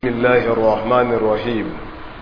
بسم الله الرحمن الرحيم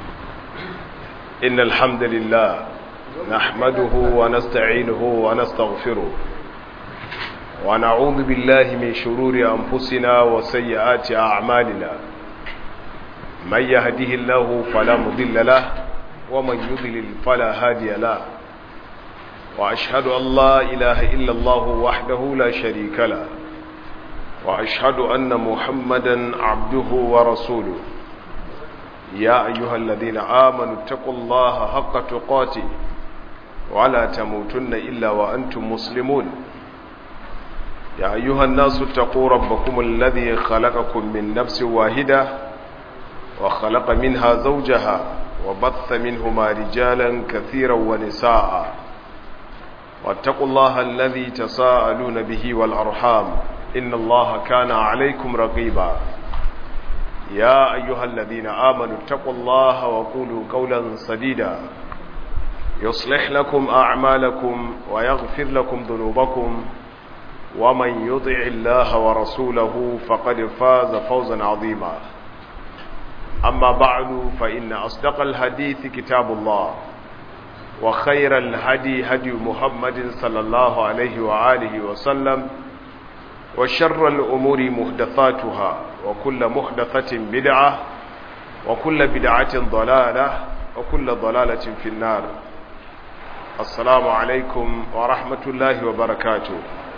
إن الحمد لله نحمده ونستعينه ونستغفره ونعوذ بالله من شرور أنفسنا وسيئات أعمالنا من يهده الله فلا مضل له ومن يضلل فلا هادي له وأشهد أن لا إله إلا الله وحده لا شريك له وأشهد أن محمدا عبده ورسوله يا أيها الذين آمنوا اتقوا الله حق تقاته ولا تموتن إلا وأنتم مسلمون يا أيها الناس اتقوا ربكم الذي خلقكم من نفس واحدة وخلق منها زوجها وبث منهما رجالا كثيرا ونساء واتقوا الله الذي تساءلون به والأرحام إن الله كان عليكم رقيبا يا أيها الذين آمنوا اتقوا الله وقولوا قولا سديدا يصلح لكم أعمالكم ويغفر لكم ذنوبكم ومن يطع الله ورسوله فقد فاز فوزا عظيما أما بعد فإن أصدق الحديث كتاب الله وخير الهدي هدي محمد صلى الله عليه وآله وسلم وشر الأمور محدثاتها وكل محدثة بدعة وكل بدعة ضلالة وكل ضلالة في النار السلام عليكم ورحمة الله وبركاته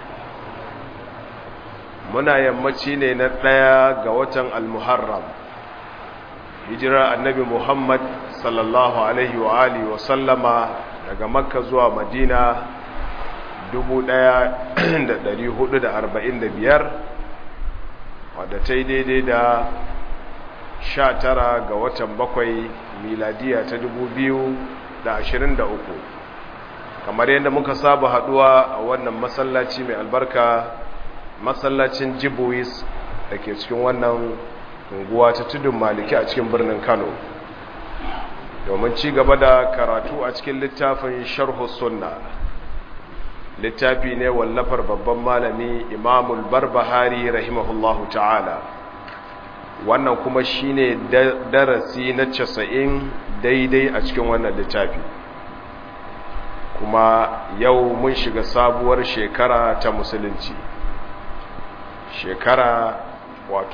muna yammaci ne na ɗaya ga watan almuharram hijira annabi muhammad sallallahu alaihi wa alihi wa sallama daga makka zuwa madina 1445 wadda ta yi daidai da 19 ga watan bakwai miladiya ta 2023 kamar yadda muka saba haduwa a wannan masallaci mai albarka masallacin jibuis da ke cikin wannan unguwa ta tudun maliki a cikin birnin kano domin ci gaba da karatu a cikin littafin sharhu sunna littafi ne wallafar babban malami imamul barbahari rahimahullahu ta'ala wannan kuma shine darasi na casa'in daidai a cikin wannan littafi kuma yau mun shiga sabuwar shekara ta musulunci shekara wato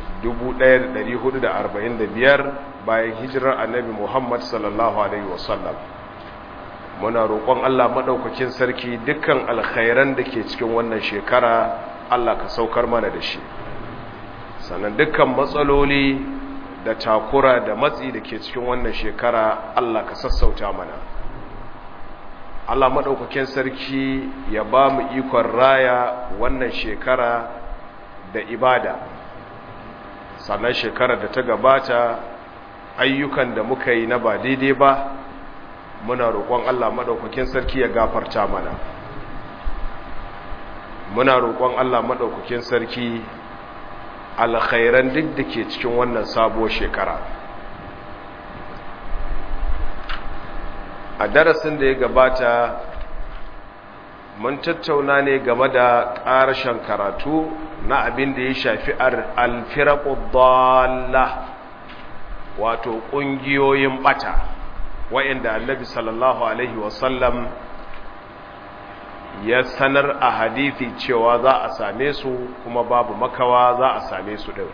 1445 bayan hijirar annabi muhammad sallallahu alaihi wasallam muna roƙon Allah maɗaukakin sarki dukkan alkhairan da ke cikin wannan shekara Allah ka saukar mana da shi sannan dukkan matsaloli da takura da matsi da ke cikin wannan shekara Allah ka sassauta mana Allah maɗaukakin sarki ya ba mu ikon raya wannan shekara da ibada sannan shekarar da ta gabata ayyukan da muka yi na ba daidai ba muna roƙon Allah maɗaukakin sarki ya gafarta mana muna roƙon Allah maɗaukakin sarki alkhairan duk da ke cikin wannan sabuwar shekara a darasin da ya gabata mun tattauna ne game da ƙarashen karatu na abin da ya shafi alfiraƙudalla wato ƙungiyoyin ɓata wa'inda annabi sallallahu alaihi wasallam ya sanar a hadithi cewa za a same su kuma babu makawa za a same su ɗin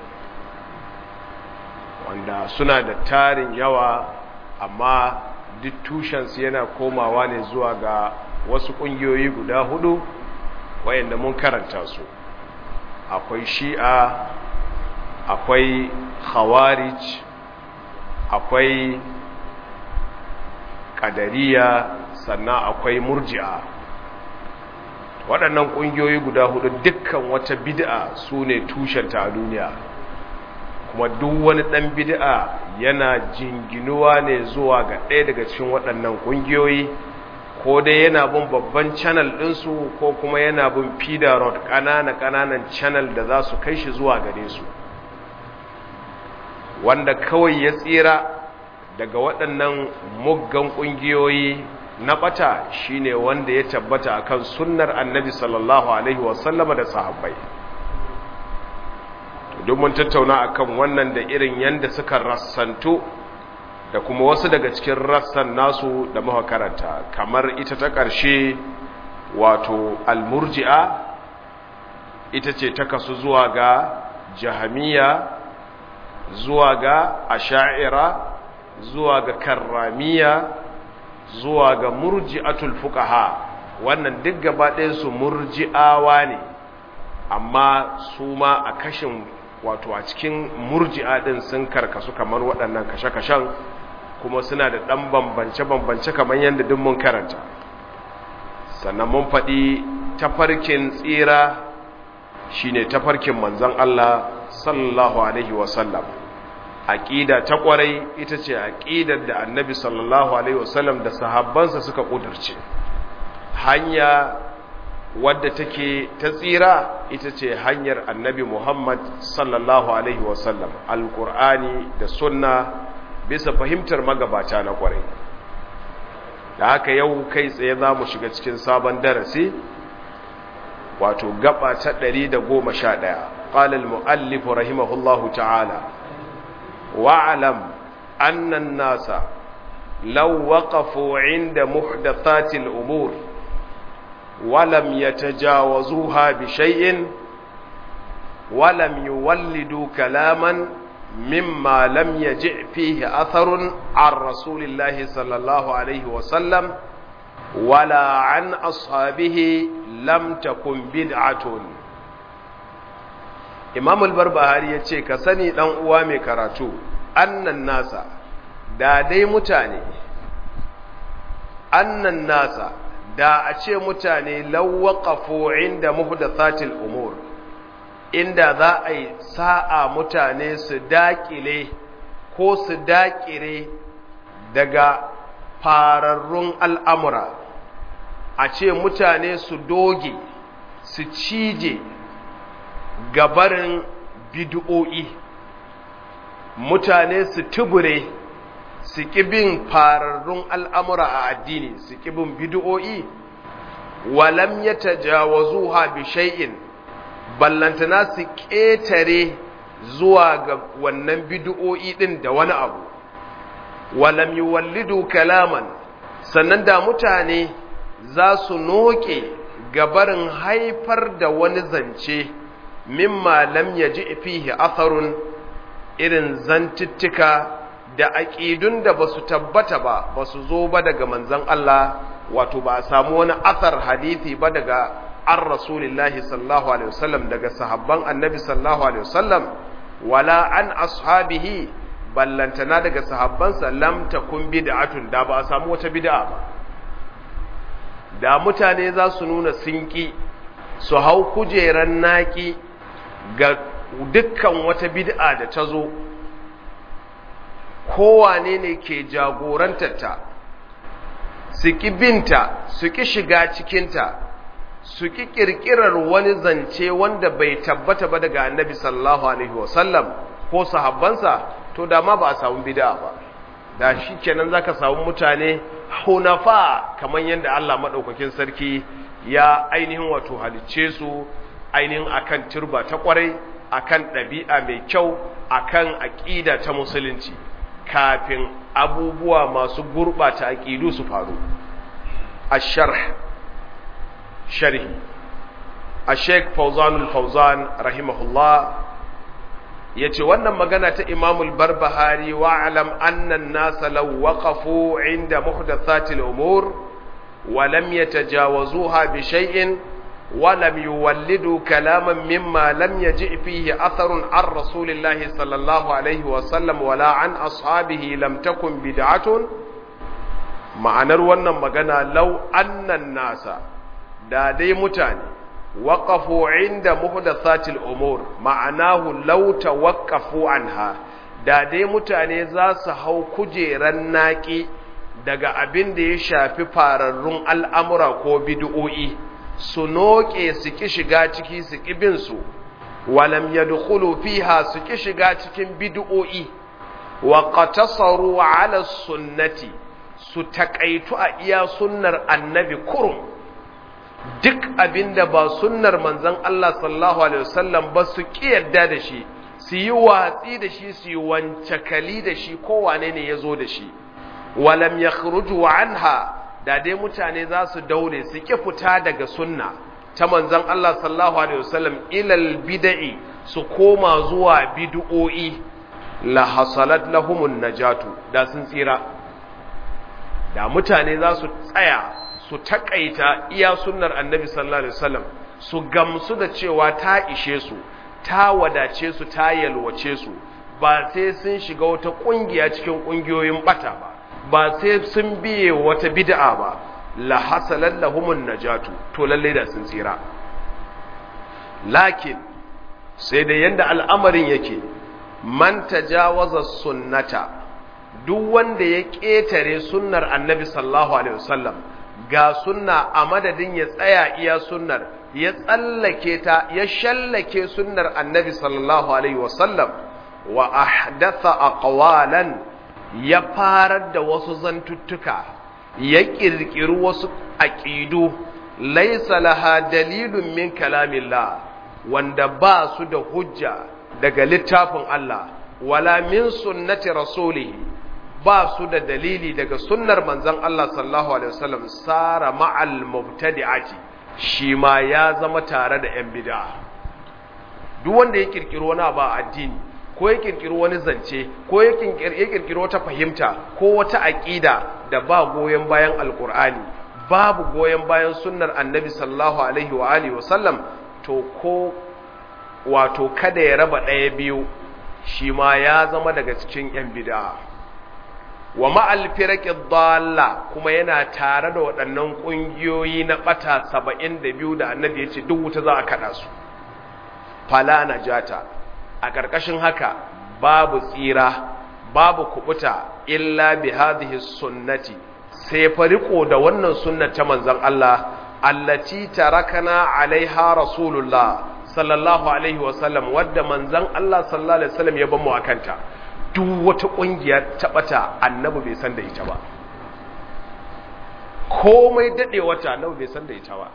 wanda suna da tarin yawa amma duk tushensu yana komawa ne zuwa ga wasu ƙungiyoyi guda hudu wayanda mun karanta su akwai shi'a akwai khawarij akwai ƙadariya sannan akwai murji'a waɗannan ƙungiyoyi guda hudu dukkan wata bid'a su ne tushenta a duniya kuma duk wani ɗan bid'a yana jinginuwa ne zuwa ga ɗaya daga cikin waɗannan ƙungiyoyi ko dai yana bin babban channel ɗinsu ko kuma yana bin feeder road ƙanana-ƙananan channel da za su kai shi zuwa gare su wanda kawai ya tsira daga waɗannan muggan ƙungiyoyi na ɓata shine wanda ya tabbata akan sunnar annabi sallallahu alaihi wasallama da sahabbai duk mun tattauna akan wannan da irin yanda suka rassanto da kuma wasu daga cikin rassan nasu da muka karanta kamar ita ta ƙarshe wato almurji'a ita ce ta kasu zuwa ga jahamiya zuwa ga asha'ira zuwa ga karramiya zuwa ga murji'atul fuqaha wannan duk gaba ɗayan su murji'awa ne amma su ma a kashin wato a cikin murji'a ɗin sun karkasu kamar waɗannan kashe-kashen kuma suna da ɗan bambance-bambance kamar yadda duk mun karanta sannan mun faɗi tafarkin tsira shine tafarkin manzon Allah sallallahu alaihi wasallam aqida ta kwarai ita ce aqidar da annabi sallallahu alaihi wasallam da sahabbansa suka kudurce hanya wadda take ta tsira ita ce hanyar annabi Muhammad sallallahu alaihi wasallam alqur'ani da sunna bisa fahimtar magabata na kwarai da haka yau kai tsaye za mu shiga cikin sabon darasi wato gaba ta 111 قال المؤلف رحمه الله تعالى واعلم أن الناس لو وقفوا عند محدثات الأمور ولم يتجاوزوها بشيء ولم يولدوا كلاما مما لم يجع فيه أثر عن رسول الله صلى الله عليه وسلم ولا عن أصحابه لم تكن بدعة imam al-barbahari ya ce ka sani dan uwa mai karatu annan nasa da dai mutane annan nasa da a ce mutane lawaqafu inda muhdathatil umur inda za a yi sa'a mutane su dakile ko su dakire daga fararrun al'amura a ce mutane su doge su cije gabarin bid'o'i mutane su tubure su bin fararrun al'amura a addini su bin bid'o'i walam ya tajawazu ha bi shay'in ballantana su ƙetare zuwa ga wannan bid'o'i ɗin da wani abu walam yi wallidu kalaman sannan da mutane za su noke gabarin haifar da wani zance mimma lam yaji fihi atharun irin zantittika da aqidun da basu tabbata ba basu zo ba daga manzon Allah wato ba a samu wani athar hadisi ba daga an rasulillahi sallallahu alaihi wasallam daga sahabban annabi sallallahu alaihi wasallam wala an ashabihi ballantana daga sahabbansa lam takun bid'atun da ba a samu wata bid'a ba da mutane za su nuna sinki su hau kujeran naki ga dukkan wata bid'a da ta zo kowane ne ke jagorantarta su ki binta su ki shiga cikinta su ki kirkirar wani zance wanda bai tabbata ba daga annabi sallallahu alaihi wasallam ko sahabbansa to da ma ba a samu bid'a ba da shi kenan zaka samu mutane hunafa kamar yadda Allah madaukakin sarki ya ainihin wato halicce su ainihin akan turba ta kwarai akan ɗabi'a mai kyau akan aƙida ta musulunci kafin abubuwa masu gurɓata aƙidu su faru asharh sharhi a sheik fauzanul fauzan rahimahullah ya ce wannan magana ta imamul barbahari wa'alam annan nasa lau waƙafu inda muhdathatil umur wa lam yatajawazuha bi shay'in ولم يولدوا كلاما مما لم يجئ فيه أثر عن رسول الله صلى الله عليه وسلم ولا عن أصحابه لم تكن بدعة ma'anar wannan magana lau annan nasa da dai mutane waƙafu inda muhdathatil umur ma'anahu lau tawaqqafu anha da dai mutane za su hau kujeran naƙi daga abin da ya shafi fararrun al'amura ko bid'o'i su noƙe su ki shiga ciki su ki bin su walam yadkhulu fiha su ki shiga cikin bid'o'i wa qatasaru ala sunnati su takaitu a iya sunnar annabi kurum duk abinda ba sunnar manzon Allah sallallahu alaihi wasallam ba su ki yarda da shi su yi watsi da shi su yi wancakali da shi kowane ne ya zo da shi walam ya anha da dai mutane za su daure su ƙi fita daga sunna ta manzon Allah sallallahu alaihi wasallam ilal bid'i su koma zuwa bid'o'i la hasalat lahumun najatu da sun tsira da mutane za su tsaya su takaita iya sunnar annabi sallallahu alaihi wasallam su gamsu da cewa ta ishe su ta wadace su ta yalwace su ba sai sun shiga wata kungiya cikin kungiyoyin bata ba ba sai sun biye wata bid'a ba la hasalat lahumun najatu to lalle da sun tsira lakin sai da yanda al'amarin yake man tajawaza sunnata duk wanda ya ƙetare sunnar annabi sallallahu alaihi wasallam ga sunna a madadin ya tsaya iya sunnar ya tsallake ta ya shallake sunnar annabi sallallahu alaihi wasallam wa ahdatha aqwalan ya farar da wasu zantuttuka ya kirkiri wasu aqidu laysa laha dalilun min kalamillah wanda ba su da hujja daga littafin Allah wala min sunnati rasulihi ba su da dalili daga sunnar manzon Allah sallallahu alaihi wasallam sara ma'al mubtadi'ati shi ma ya zama tare da yan bid'a duk wanda ya kirkiri wani ba addini ko ya kirkiri wani zance ko ya kirkiri wata fahimta ko wata aqida da ba goyen bayan alqur'ani babu goyen bayan sunnar annabi sallallahu alaihi wa alihi wasallam to ko wato kada ya raba ɗaya biyu shi ma ya zama daga cikin ‘yan bida wa ma'al firaƙi dalla kuma yana tare da waɗannan ƙungiyoyi na ɓata saba'in da biyu da annabi ya ce duk wuta za a kaɗa su fala na jata a ƙarƙashin haka babu tsira babu kubuta illa bi hadhihi sunnati sai fariko da wannan sunnar ta manzon Allah allati tarakana alaiha rasulullah sallallahu alaihi wasallam wadda manzan Allah sallallahu alaihi wasallam ya ban mu akanta duk wata kungiya ta bata annabi bai san da ita ba komai dade wata annabi bai san da ita ba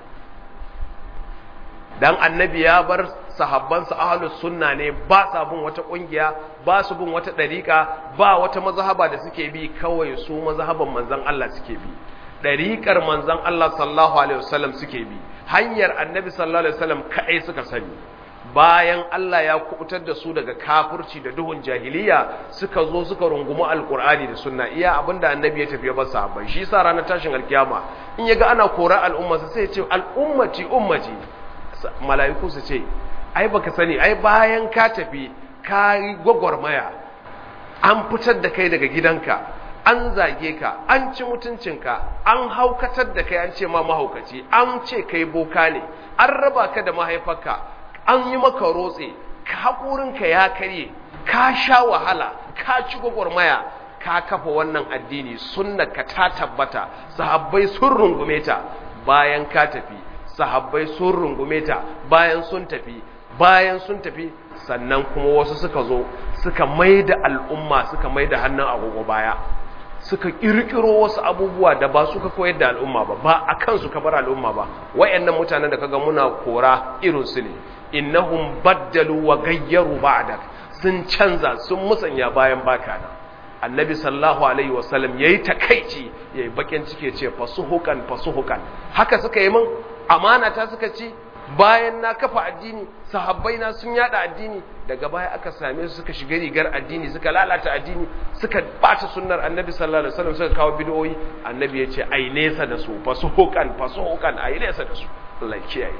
dan annabi ya bar sahabbansa ahlus sunna ne ba sa bin wata kungiya ba su bin wata dariqa ba wata mazhaba da suke bi kawai su mazhaban manzan Allah suke bi dariqar manzan Allah sallallahu alaihi wasallam suke bi hanyar annabi sallallahu alaihi wasallam kai suka sani bayan Allah ya kubutar da su daga kafirci da duhun jahiliya suka zo suka rungumi alkur'ani da sunna iya abinda annabi ya tafi ba sahabbai shi yasa ranar tashin alkiyama in yaga ana kora al'umma sai ya ce al'ummati ummati mala'iku su ce ai baka sani ai bayan ka tafi ka yi gwagwarmaya an fitar da kai daga gidanka an zage ka an ci mutuncinka an haukatar da kai an ce ma mahaukaci an ce kai boka ne an raba ka da mahaifarka an yi maka rotse haƙurinka ya karye ka sha wahala ka ci gwagwarmaya ka kafa wannan addini sunna ka ta tabbata sahabbai sun rungume ta bayan ka tafi sahabbai sun rungume ta bayan sun tafi bayan sun tafi sannan kuma wasu suka zo suka mai da al'umma suka mai da hannun agogo baya suka kirkiro wasu abubuwa da ba suka koyar da al'umma ba ba a kansu ka bar al'umma ba wayannan mutanen da kaga muna kora irin su ne innahum baddalu wa gayyaru ba'dak sun canza sun musanya bayan baka na annabi sallallahu alaihi wasallam yayi takeici yayi bakin cike ce fasuhukan fasuhukan haka suka yi min amana ta suka ci bayan na kafa addini sahabbai na sun yada addini daga baya aka same su suka shiga rigar addini suka lalata addini suka bata sunnar annabi sallallahu alaihi wasallam suka kawo bid'o'i annabi ya ce ai nesa da su fasuhukan fasuhukan ai nesa da su Allah ya kiyaye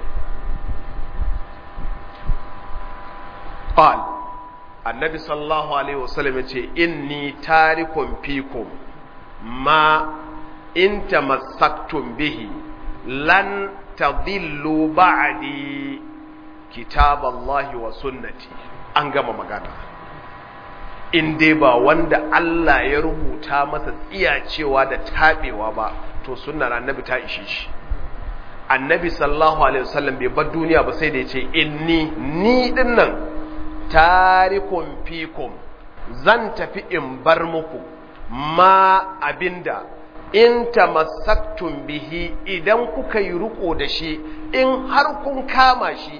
qal annabi sallallahu alaihi wasallam ya ce inni tarikum fikum ma in tamassaktum bihi lan tadillu ba'di kitaballahi wa sunnati an gama magana in dai ba wanda Allah ya rubuta masa tsiyacewa da tabewa ba to sunnar annabi ta ishe shi annabi sallallahu alaihi wasallam bai bar duniya ba sai da ya ce inni ni dinnan tarikum fikum zan tafi in bar muku ma abinda in tamassaktum bihi idan kuka yi riko da shi in har kun kama shi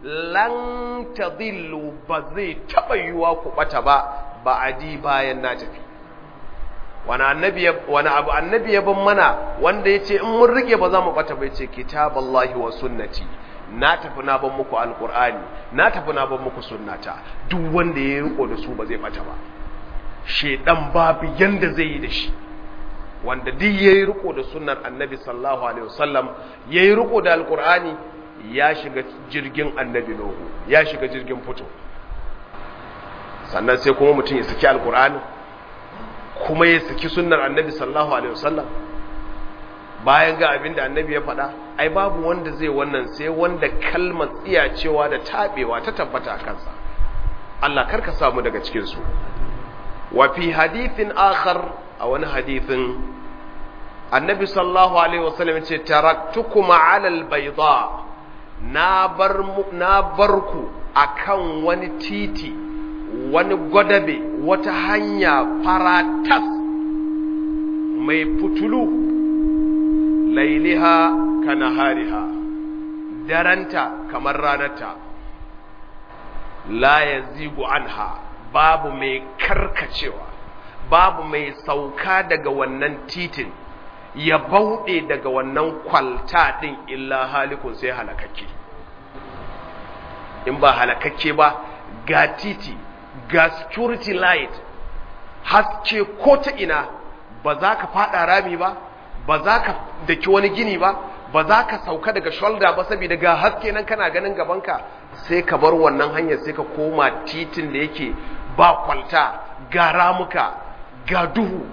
lan tadillu ba zai taba yiwa ku bata ba ba'adi bayan na tafi wani annabi wani abu annabi ya ban mana wanda yace in mun rike ba za mu bata ba yace kitaballahi wa sunnati na tafi na ban muku alqur'ani na tafi na ban muku sunnata duk wanda ya riko da su ba zai bata ba shedan babu yanda zai yi da shi wanda duk yayi riko da sunnar annabi sallallahu alaihi wasallam yayi riko da alqur'ani ya shiga jirgin annabi nuhu ya shiga jirgin fito sannan sai kuma mutum ya saki alqur'ani kuma ya saki sunnar annabi sallallahu alaihi wasallam bayan ga abinda annabi ya faɗa ai babu wanda zai wannan sai wanda kalmar tsiyacewa da tabewa ta tabbata a kansa Allah karka samu daga cikin su wa fi hadithin akhar a wani hadithin annabi sallallahu alaihi wasallam ce taraktukum ala albayda na bar na barku akan wani titi wani gwadabe wata hanya faratas mai fitulu lailiha kanahariha daranta kamar ranarta la yazigu anha babu mai karkacewa babu mai sauka daga wannan titin ya bauɗe daga wannan kwalta ɗin illa halikun sai halakakke in ba halakakke ba ga titi ga security light haske ko ta ina ba za ka fada rami ba ba za ka daki wani gini ba ba za ka sauka daga shoulder ba saboda ga haske nan kana ganin gabanka sai ka bar wannan hanyar sai ka koma titin da yake ba kwalta ga ramuka ga duhu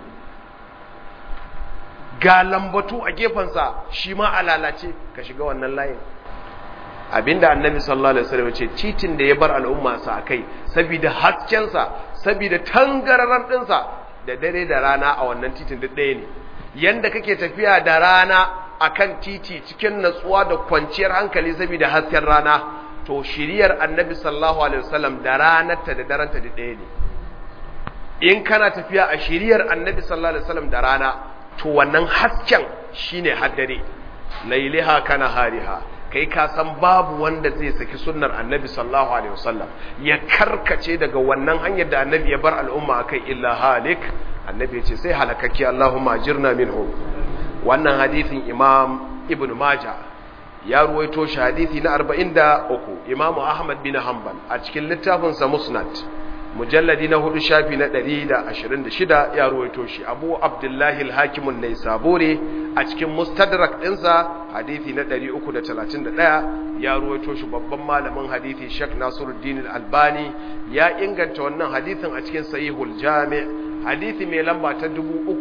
ga lambatu a gefensa shi ma a lalace ka shiga wannan layin abinda annabi sallallahu alaihi wasallam ce titin da ya bar al'umma sa akai saboda haskensa saboda tangararan dinsa da dare da rana a wannan titin duk ɗaya ne yanda kake tafiya da rana akan titi cikin natsuwa da kwanciyar hankali saboda hasken rana to shiriyar annabi sallallahu alaihi wasallam da ranarta da daranta duk ɗaya ne in kana tafiya a shiriyar annabi sallallahu alaihi wasallam da rana to wannan hasken shine haddare lailiha kana hariha kai ka san babu wanda zai saki sunnar annabi sallallahu alaihi wasallam ya karkace daga wannan hanyar da annabi ya bar al'umma akai illa halik annabi ya ce sai halakakki Allahumma ajirna minhu wannan hadithin imam ibn majah ya ruwaito shi hadithi na 43 imam ahmad bin hanbal a cikin littafin sa musnad mujalladi na hudu shafi na 126 ya ruwaito shi abu abdullahi al-hakim an-naisaburi a cikin mustadrak dinsa hadisi na 331 ya ruwaito shi babban malamin hadisi Sheikh Nasiruddin al-Albani ya inganta wannan hadisin a cikin sahihul jami' hadisi mai lamba ta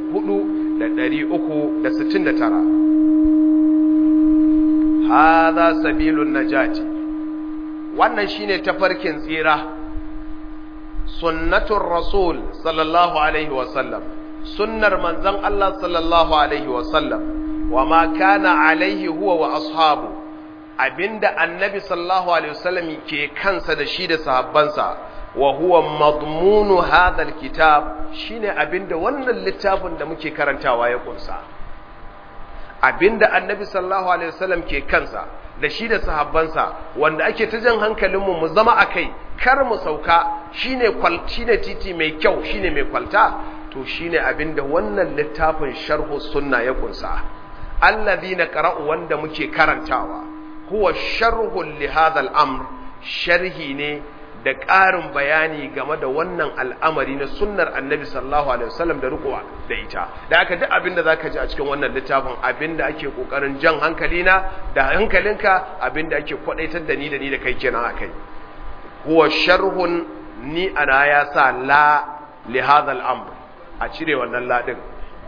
4369 hadha sabilun najati wannan shine tafarkin tsira sunnatun rasul sallallahu alaihi wasallam sunnar manzon Allah sallallahu alaihi wasallam wa ma kana alaihi huwa wa ashabu abinda annabi sallallahu alaihi wasallam ke kansa da shi da sahabbansa wa huwa madmunu hadha alkitab shine abinda wannan littafin da muke karantawa ya kunsa abinda annabi sallallahu alaihi wasallam ke kansa da shi da sahabbansa wanda ake ta jan hankalinmu mu zama a kai kar mu sauka shine kwal shine titi mai kyau shine mai kwalta to shine abinda wannan littafin sharhu sunna ya kunsa alladhina qara'u wanda muke karantawa huwa sharhu li hadha al-amr sharhi ne da ƙarin bayani game da wannan al'amari na sunnar annabi sallallahu alaihi wasallam da rikuwa da ita da aka duk abin da zaka ji a cikin wannan littafin abin da ake kokarin jan hankalina da hankalinka abin da ake kwadaitar da ni da ni da kai kenan akai huwa sharhun ni ana ya sa la li hadha al-amr a cire wannan la din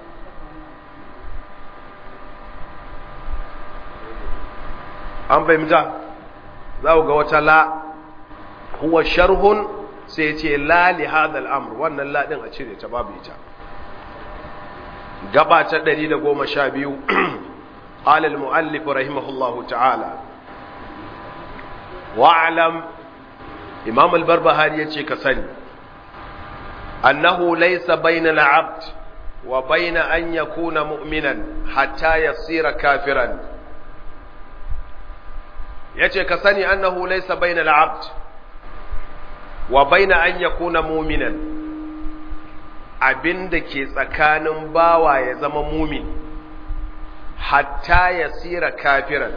an fahimta za ku ga wata la huwa sharhun sai ce la li hadha al-amr wannan la din a cire ta babu ita gaba ta 112 qala al-muallif rahimahullahu ta'ala wa'lam imam al-barbahari yace ka sani annahu laysa bayna al-'abd wa bayna an yakuna mu'minan hatta yasira kafiran yace ka sani annahu laysa bainal abd wa baina an yakuna mu'minan abinda ke tsakanin bawa ya zama mumin hatta yasira kafiran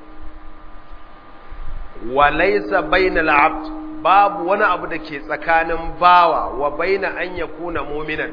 wa laysa bainal abd babu wani abu da ke tsakanin bawa wa baina an yakuna mu'minan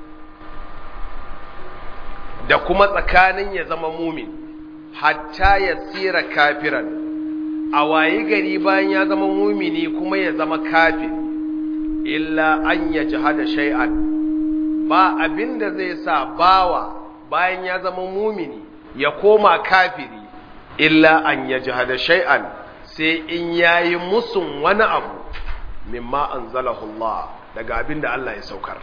da kuma tsakanin ya zama mumin hatta yasira kafiran a wayi gari bayan ya zama mumini kuma ya zama kafin illa an ya jihada shay'an ba abin da zai sa bawa bayan ya zama mumini ya koma kafiri illa an ya jihada shay'an sai in yayi musun wani abu mimma anzalahu Allah daga abin da Allah ya saukar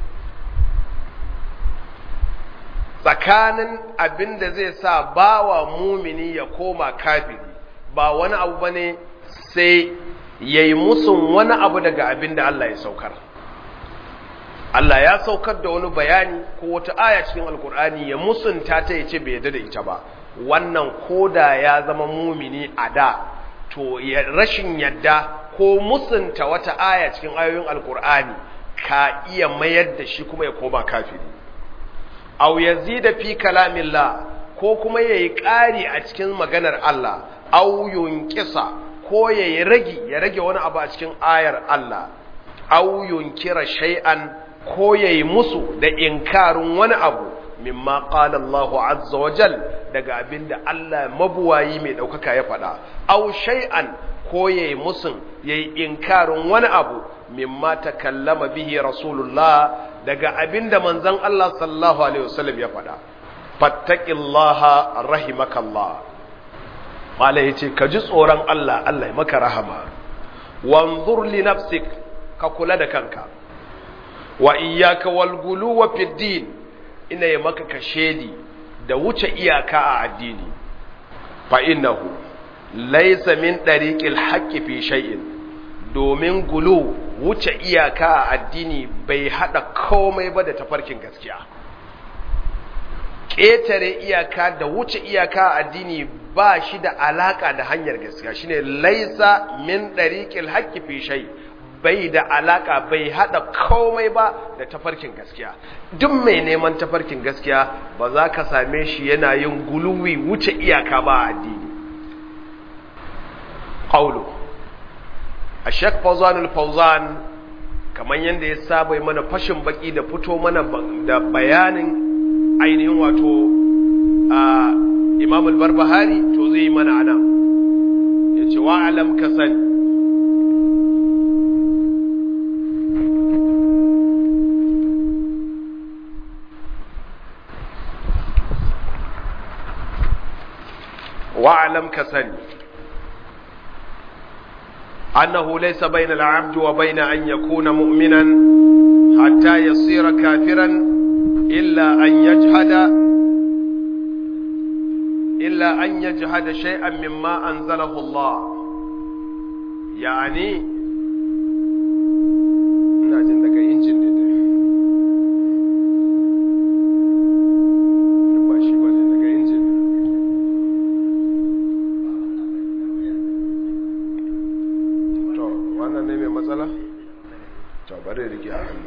tsakanin abin da zai sa bawa mumini ya koma kafiri ba wani abu ba ne sai ya yi musun wani abu daga abin da Allah ya saukar. Allah ya saukar da wani bayani ko wata aya cikin alkur'ani ya musunta ta ya ce bai yadda da ita ba wannan koda ya zama mumini a da to ya rashin yadda ko musunta wata aya cikin ayoyin alkur'ani ka iya mayar da shi kuma ya koma kafiri aw yazida fi kalamillah ko kuma yayi ƙari a cikin maganar Allah aw yunqisa ko yayi ragi ya rage wani abu a cikin ayar Allah aw yunkira shay'an ko yayi musu da inkarin wani abu mimma qala Allah azza wa jal daga abinda Allah mabuwayi mai daukaka ya faɗa aw shay'an ko yayi musun yayi inkarin wani abu mimma takallama bihi rasulullah daga abinda manzon Allah sallallahu alaihi wasallam ya faɗa fattaqillaha rahimakallah mala yace ka ji tsoron Allah Allah ya maka rahama wanzur li nafsik ka kula da kanka wa iyyaka wal guluwa fid din ina ya maka kashedi da wuce iyaka a addini fa innahu laysa min dariqil haqqi fi shay'in domin gulu wuce iyaka a addini bai hada komai ba da tafarkin gaskiya ƙetare iyaka da wuce iyaka a addini ba shi da alaka da hanyar gaskiya shine laisa min dariqil haqqi fi shay bai da alaka bai hada komai ba da tafarkin gaskiya duk mai neman tafarkin gaskiya ba za ka same shi yana yin guluwi wuce iyaka ba a addini qawlu Ashek Fauzan al-Fauzan kamar yadda ya saba mana fashin baki da fito mana da bayanin ainihin wato a Imam al-Barbahari to zai mana ana yace wa alam ka sani wa alam ka sani أنه ليس بين العبد وبين أن يكون مؤمنا حتى يصير كافرا إلا أن يجهد إلا أن يجهد شيئا مما أنزله الله يعني ناجن daga injin ne dai ba shi bane daga injin to wannan ne mai matsala to bari rike a hannu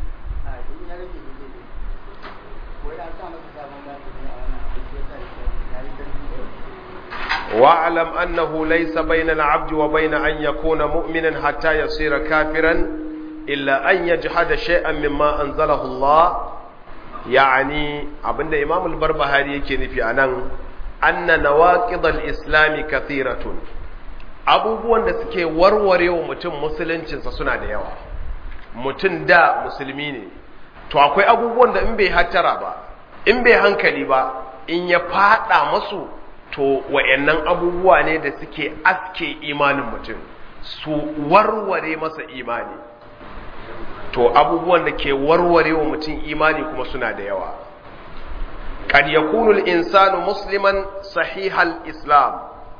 واعلم أنه ليس بين العبد وبين أن يكون مؤمنا حتى يصير كافرا إلا أن يجحد شيئا مما أنزله الله يعني abinda Imam al-Barbahari yake nufi anan anna nawaqid al-islam kathiratun abubuwan da suke warwarewa mutum musuluncinsa suna da yawa mutum da musulmi ne to akwai abubuwan da in bai hattara ba in bai hankali ba in ya fada masu to wa'annan abubuwa ne da suke aske imanin mutum su warware masa imani to abubuwan da ke warware wa mutum imani kuma suna da yawa kad yakunu al-insanu musliman sahihal islam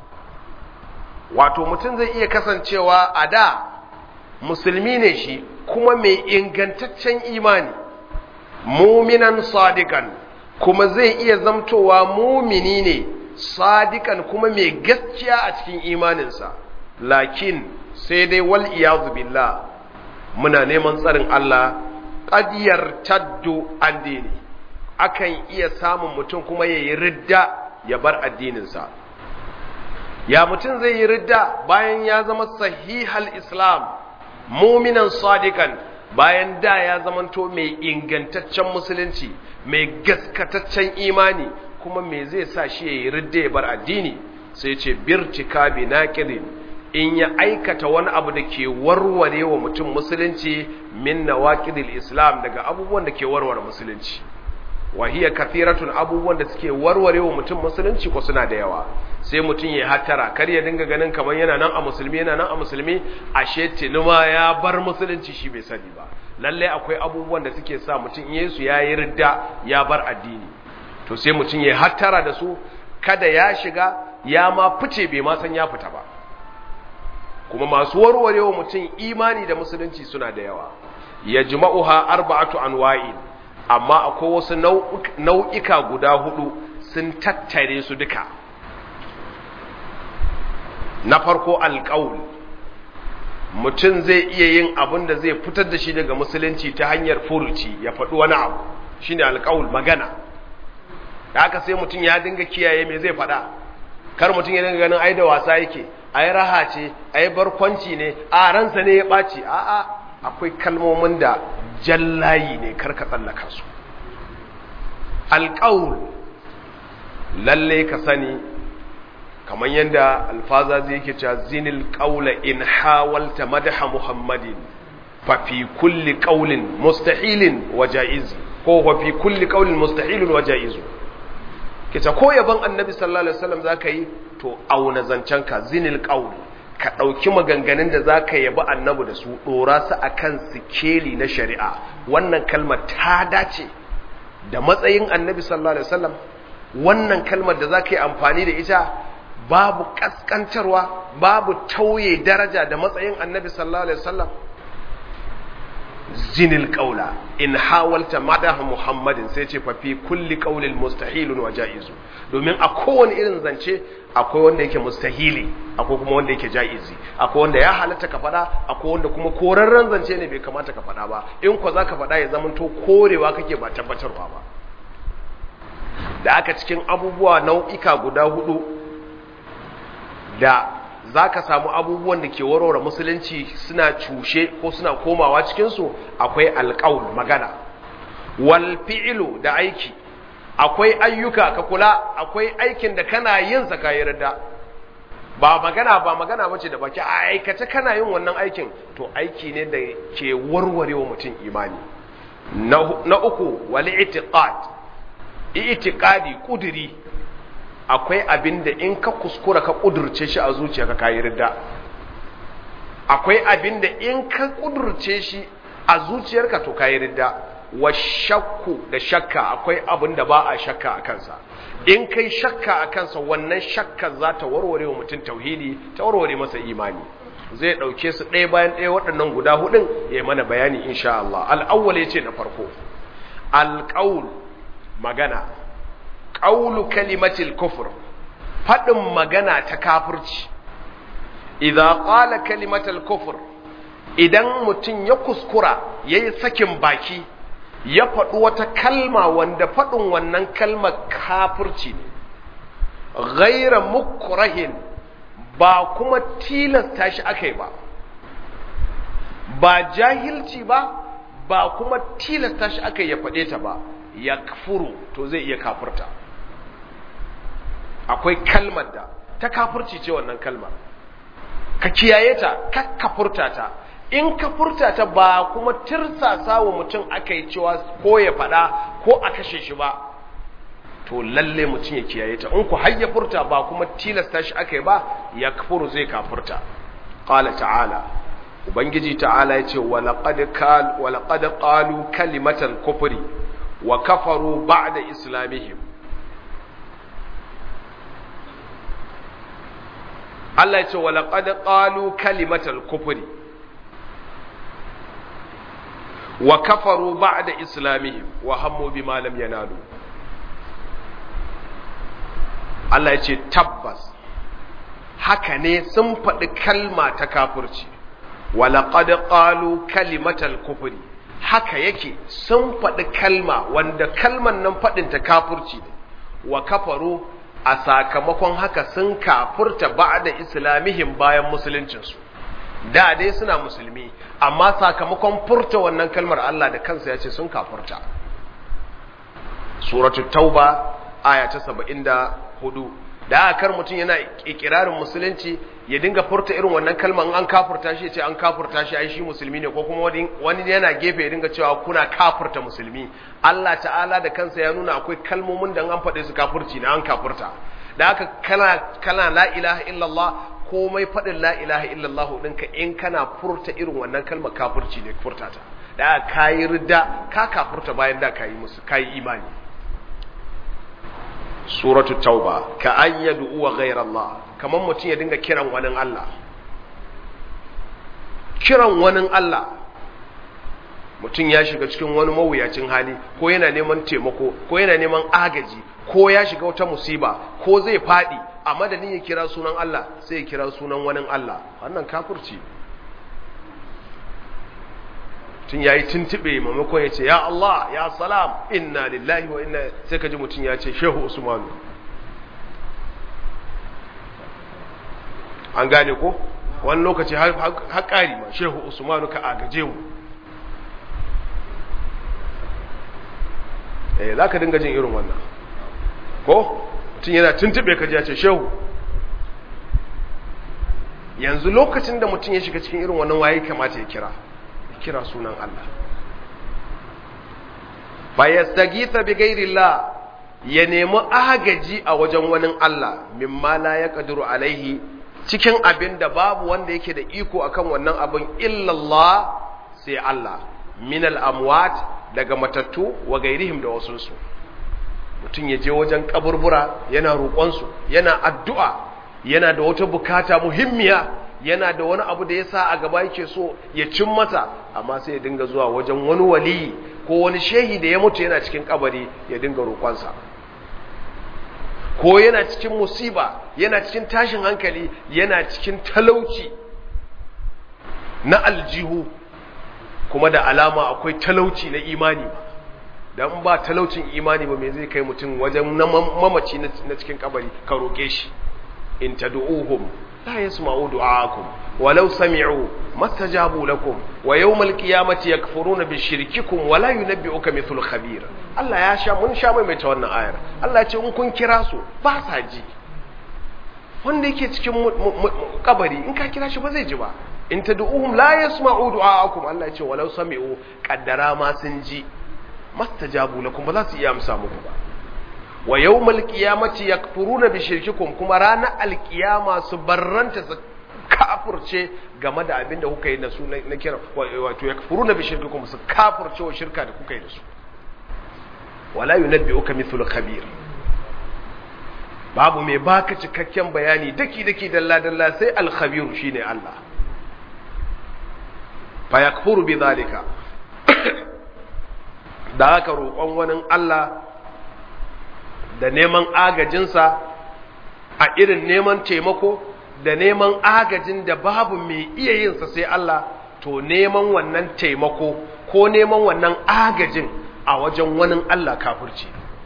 wato mutum zai iya kasancewa a da musulmi ne shi kuma mai ingantaccen imani muminan sadikan kuma zai iya zamtowa mumini ne sadikan kuma mai gaskiya a cikin imaninsa lakin sai dai wal iyadu billah muna neman tsarin Allah qadiyar taddu addini akan iya samun mutum kuma yayi ridda ya bar addininsa ya mutum zai yi ridda bayan ya zama sahihal islam muminan sadikan bayan da ya zamanto mai ingantaccen musulunci mai gaskataccen imani kuma me zai sa shi ya yi ridda ya bar addini sai ce birtika bi naqidin in ya aikata wani abu da ke warware wa mutum musulunci min nawaqidil islam daga abubuwan da ke warware musulunci wa hiya kathiratun abubuwan da suke warware wa mutum musulunci ko suna da yawa sai mutum ya hattara kar ya dinga ganin kamar yana nan a musulmi yana nan a musulmi ashe tinuma ya bar musulunci shi bai sani ba lalle akwai abubuwan da suke sa mutum yesu ya yi ridda ya bar addini to sai mutum ya hattara da su kada ya shiga ya ma fice bai ma san ya fita ba kuma masu warware wa mutum imani da musulunci suna da yawa yajma'uha arba'atu anwa'in amma akwai wasu nau'ika guda hudu sun tattare su duka na farko alƙaul mutum zai iya yin abin da zai fitar da shi daga musulunci ta hanyar furuci ya faɗi wani abu shine alƙaul magana da haka sai mutum ya dinga kiyaye me zai faɗa kar mutum ya dinga ganin ai da wasa yake ai raha ce ai barkwanci ne a ransa ne ya ɓaci a'a akwai kalmomin da jallayi ne karka tsallaka su alƙaul lalle ka sani kamar yadda alfaza zai yake cewa zinil ƙaula in hawalta madaha muhammadin fa fi kulli ƙaulin mustahilin wa ja'iz ko fa fi kulli ƙaulin mustahilin wa ja'iz kita ko yaban annabi sallallahu alaihi wasallam zaka yi to auna zancenka zinil ƙaul ka ɗauki maganganun da za ka yabi annabi da su ɗora su a kan sikeli na shari'a wannan kalmar ta dace da matsayin annabi sallallahu alaihi wasallam wannan kalmar da za ka yi amfani da ita babu ƙasƙantarwa babu tauye daraja da matsayin annabi sallallahu alaihi wasallam zinil ƙaula in hawalta madaha muhammadin sai ce fa fi kulli ƙaulin mustahilun wa ja'izu domin a kowane irin zance akwai wanda yake mustahili akwai kuma wanda yake ja'izi akwai wanda ya halatta ka faɗa akwai wanda kuma korarren zance ne bai kamata ka faɗa ba in ko za ka faɗa ya zamanto korewa kake ba tabbatarwa ba da aka cikin abubuwa nau'ika guda hudu da za ka samu abubuwan da ke warware musulunci suna cushe ko suna komawa cikinsu akwai alƙawul magana wal fi'ilu da aiki akwai ayyuka ka kula akwai aikin da kana yin sa kayi rida ba magana ba magana bace da baki a aikace kana yin wannan aikin to aiki ne da ke warware wa mutum imani na uku wal i'tiqad i'tiqadi kudiri akwai abin da in ka kuskura ka kudurce shi a zuciyarka kayi ridda akwai abin da in ka kudurce shi a zuciyarka to kayi ridda wa shakku da shakka akwai abin da ba a shakka a kansa in kai shakka a kansa wannan shakka za ta warware wa mutum tauhidi ta warware masa imani zai ɗauke su ɗaya bayan ɗaya waɗannan guda hudun ya yi mana bayani insha Allah al'awwal ya ce na farko alƙaul magana ƙaulu kalimatil kufur faɗin magana ta kafirci idan ƙala kalimatil kufur idan mutum ya kuskura ya yi sakin baki ya faɗi wata kalma wanda faɗin wannan kalmar kafirci ne ghaira mukrahin ba kuma tilasta shi aka yi ba ba jahilci ba ba kuma tilasta shi aka ya faɗe ta ba ya kafuru to zai iya kafurta akwai kalmar da ta kafurci ce wannan kalmar ka kiyaye ta ka kafurta ta in ka furta ta ba kuma tirsasa wa mutum aka yi cewa ko ya faɗa ko a kashe shi ba to lalle mutum ya kiyaye ta in ku har ya furta ba kuma tilasta shi aka yi ba ya kafuru zai kafurta qala ta'ala ubangiji ta'ala ya ce walaqad qalu kalimatal kufri wa kafaru ba'da islamihim Allah ya ce walaqad qalu kalimatal kufri wa kafaru ba'da islamihim wa hammu bima lam yanalu Allah ya ce tabbas haka ne sun faɗi kalma ta kafirci walaƙad ƙalu kalimatal kufuri haka yake sun faɗi kalma wanda kalman nan faɗin ta kafirci ne wa kafaru a sakamakon haka sun kafurta ba da islamihim bayan musuluncinsu da dai suna musulmi amma sakamakon furta wannan kalmar Allah da kansa ya ce sun kafurta suratul tauba aya ta saba'in da hudu da aka kar mutum yana ikirarin musulunci ya dinga furta irin wannan kalmar an kafurta shi ya ce an kafurta shi ai shi musulmi ne ko kuma wani yana gefe ya dinga cewa kuna kafurta musulmi Allah ta'ala da kansa ya nuna akwai kalmomin da an faɗe su kafurci na an kafurta da aka kana kana la ilaha illallah komai faɗin la ilaha illallah ɗinka in kana furta irin wannan kalmar kafurci ne furta ta da aka kayi ridda ka kafurta bayan da kayi musu kayi imani suratu tauba ka an yad'u wa ghayra Allah kaman mutum ya dinga kiran wani Allah kiran wani Allah mutum ya shiga cikin wani mawuyacin hali ko yana neman taimako ko yana neman agaji ko ya shiga wata musiba ko zai fadi a madadin ya kira sunan Allah sai ya kira sunan wani Allah wannan kafirci tun ya yi tuntube maimakon ya ce ya Allah ya salam inna lillahi wa inna sai ka ji mutum ya ce shehu usmanu an gane ko wani lokaci har ƙari ma shehu usmanu ka agaje mu eh za ka dinga jin irin wannan ko mutum yana tuntube ka ji ya ce shehu yanzu lokacin da mutum ya shiga cikin irin wannan waye kamata ya kira kira sunan Allah fa yastaghitha bi ghairillah ya nemi agaji a wajen wani Allah mimma la yaqdiru alaihi cikin abin da babu wanda yake da iko akan wannan abin illallah sai Allah min al-amwat daga matattu wa gairihim da wasunsu mutum ya je wajen kaburbura yana roƙonsu yana addu'a yana da wata bukata muhimmiya yana da wani abu da ya sa a gaba yake so ya cin mata amma sai ya dinga zuwa wajen wani wali ko wani shehi da ya mutu yana cikin kabari ya dinga roƙonsa ko yana cikin musiba yana cikin tashin hankali yana cikin talauci na aljihu kuma da alama akwai talauci na imani ba dan ba talaucin imani ba me zai kai mutum wajen mamaci na cikin kabari ka roƙe shi in tad'uhum لا يسمعوا دعاءكم ولو سمعوا ما استجابوا لكم ويوم القيامة يكفرون بشرككم ولا ينبئك مثل خبير الله يا شا mun sha mai ta wannan ayar Allah ya ce in kun kira su ba sa ji wanda yake cikin kabari in ka kira shi ba zai ji ba in tad'uhum la yasma'u du'aakum Allah ya ce walau sami'u qaddara ma sun ji mastajabu lakum ba za su iya amsa muku ba wa yawmal qiyamati yakfuruna bi shirkikum kuma ranar alkiyama su barranta su kafurce game da abin da kuka yi da su na kira wato yakfuruna bi shirkikum su kafurce wa shirka da kuka yi da su wala yunabbi'uka mithlu khabir babu mai baka cikakken bayani daki daki dalla dalla sai al khabir shine Allah fa yakfuru bi zalika da haka roƙon wani Allah da neman agajinsa a irin neman taimako da neman agajin da babu mai iya yinsa sai Allah to neman wannan taimako ko neman wannan agajin a wajen wani Allah kafirci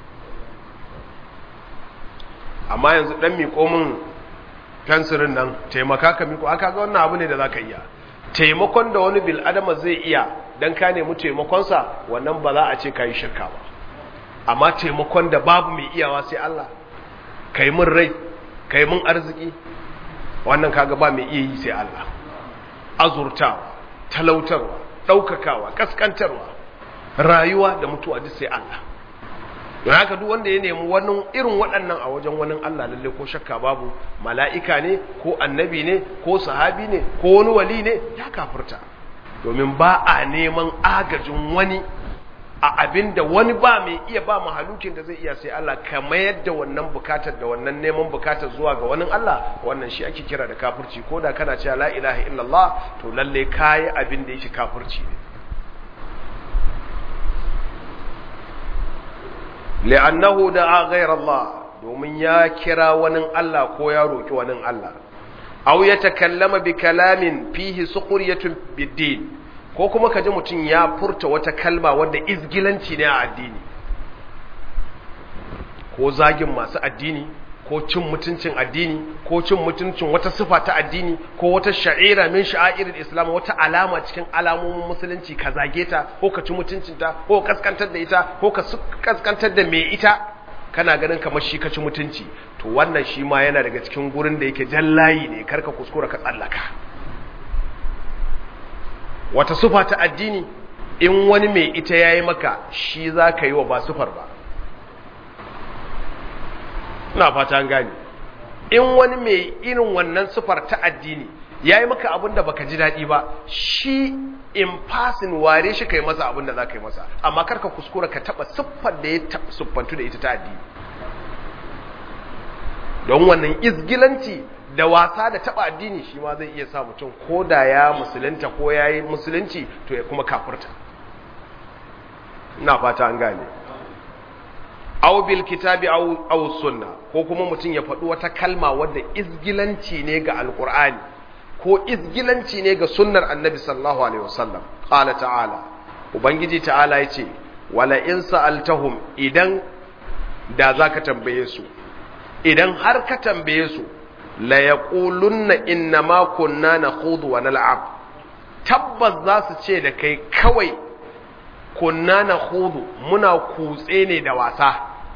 amma yanzu dan miƙo min fensirin nan taimaka ka miƙo aka ga wannan abu ne da za ka iya taimakon da wani bil'adama zai iya don ka nemi taimakonsa wannan ba za a ce ka yi shirka ba amma taimakon da babu mai iyawa sai Allah kai mun rai kai mun arziki wannan kaga ba mai iya yi sai Allah azurtawa talautarwa daukakawa kaskantarwa rayuwa da mutuwa duk sai Allah don haka duk wanda ya nemi wani irin waɗannan a wajen wani Allah lalle ko shakka babu mala'ika ne ko annabi ne ko sahabi ne ko wani wali ne ya kafirta domin ba a neman agajin wani a abin da wani ba mai iya ba mahalukin da zai iya sai Allah ka mayar da wannan bukatar da wannan neman bukatar zuwa ga wani Allah wannan shi ake kira da kafirci ko da kana cewa la ilaha illallah to lalle kayi abin da yake kafirci ne li'annahu da'a ghayra Allah domin ya kira wani Allah ko ya roki wani Allah aw ya takallama bi kalamin fihi suqriyatun bid-din ko kuma kaji mutum ya furta wata kalma wadda izgilanci ne a addini ko zagin masu addini ko cin mutuncin addini ko cin mutuncin wata sifa ta addini ko wata sha'ira min sha'irin islam wata alama cikin alamomin musulunci ka zage ta ko ka ci mutuncinta ko ka kaskantar da ita ko ka kaskantar da mai ita kana ganin kamar shi ka ci mutunci to wannan shi ma yana daga cikin gurin da yake jallayi ne karka kuskura ka tsallaka wata sufa ta addini in wani mai ita yayi maka shi za ka yi wa ba sufar ba ina fata gani in wani mai irin wannan sufar ta addini ya yi maka abin da baka ji daɗi ba shi in fasin ware shi ka yi masa abin da za ka yi masa amma karka kuskura ka taɓa siffar da ya siffantu da ita ta addini don wannan izgilanci da wasa da taɓa addini shi ma zai iya sa mutum ko da ya musulunta ko ya yi musulunci to ya kuma kafurta ina fata an gane aw bil kitabi aw aw sunna ko kuma mutum ya faɗi wata kalma wadda izgilanci ne ga alqur'ani ko izgilanci ne ga sunnar annabi sallallahu alaihi wasallam qala ta'ala ubangiji ta'ala yace wala in sa'altahum idan da zaka tambaye su idan har ka tambaye su la yaqulunna inna ma kunna nakhudu wa nal'ab tabbas za su ce da kai kawai kunna nakhudu muna kutse ne da wasa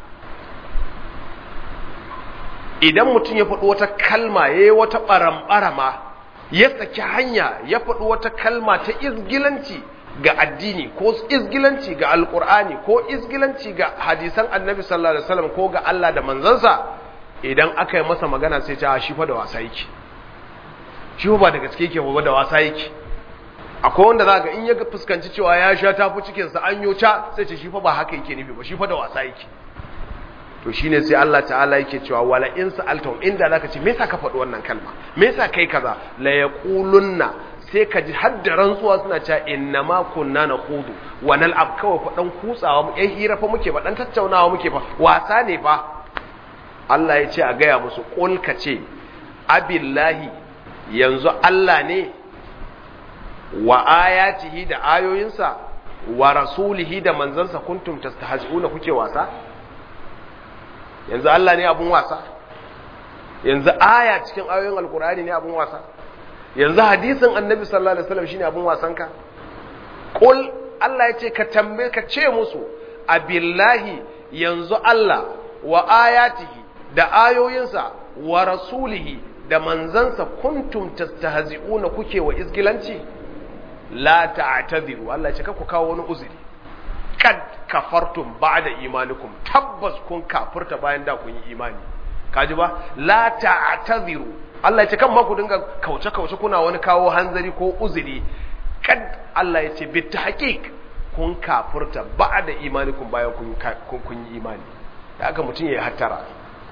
idan mutum ya faɗi wata kalma ya yi wata ɓaramɓarama ya saki hanya ya faɗi wata kalma ta izgilanci ga addini ko izgilanci ga alƙur'ani ko izgilanci ga hadisan annabi sallallahu alaihi wasallam ko ga Allah da manzansa idan aka yi masa magana sai ta shi fa da wasa yake shi ba da gaske yake ba da wasa yake akwai wanda za ga in ya fuskanci cewa ya sha tafi cikinsa an yo ca sai ce shi fa ba haka yake nufi ba shi fa da wasa yake to shine sai Allah ta'ala yake cewa wala in sa'altum inda zaka ce me yasa ka faɗi wannan kalma me yasa kai kaza la yaqulunna sai ka ji har da rantsuwa suna cewa inna ma kunna nakhudu wa nal'ab kawai fa dan kutsawa mu yan hira fa muke ba dan tattaunawa muke fa wasa ne fa Allah ya ce a gaya musu qul ka ce abillahi yanzu Allah ne wa ayatihi da ayoyinsa wa rasulihi da manzansa kuntum tastahzi'una kuke wasa yanzu Allah ne abun wasa yanzu aya cikin ayoyin alkur'ani ne abun wasa yanzu hadisin annabi sallallahu alaihi wasallam shine abun wasan ka qul Allah ya ce ka tambaye ka ce musu abillahi yanzu Allah wa ayatihi da ayoyinsa wa rasulihi da manzansa kuntum tastahzi'una kuke wa izgilanci la ta'tadiru Allah ya ce ka ku kawo wani uzuri kad kafartum ba'da imanikum tabbas kun kafirta bayan da kun yi imani kaji ba la ta'tadiru Allah ya ce kan ma ku dinga kauce kauce kuna wani kawo hanzari ko uzuri kad Allah ya ce bi tahqiq kun kafirta ba'da imanikum bayan kun kun yi imani da haka mutum ya hattara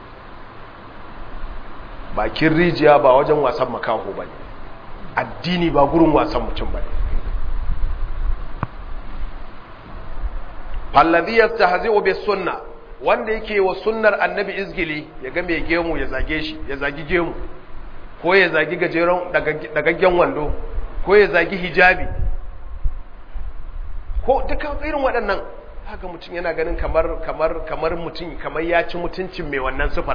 bakin rijiya ba wajen wasan makaho bane addini ba gurin wasan mutum bane fallazi yastahzi'u bis sunna wanda yake wa sunnar annabi izgili ya ga mai gemu ya zage shi ya zagi gemu ko ya zagi gajeren dagaggen wando ko ya zagi hijabi ko duka irin waɗannan haka mutum yana ganin kamar kamar kamar mutum kamar ya ci mutuncin mai wannan sifar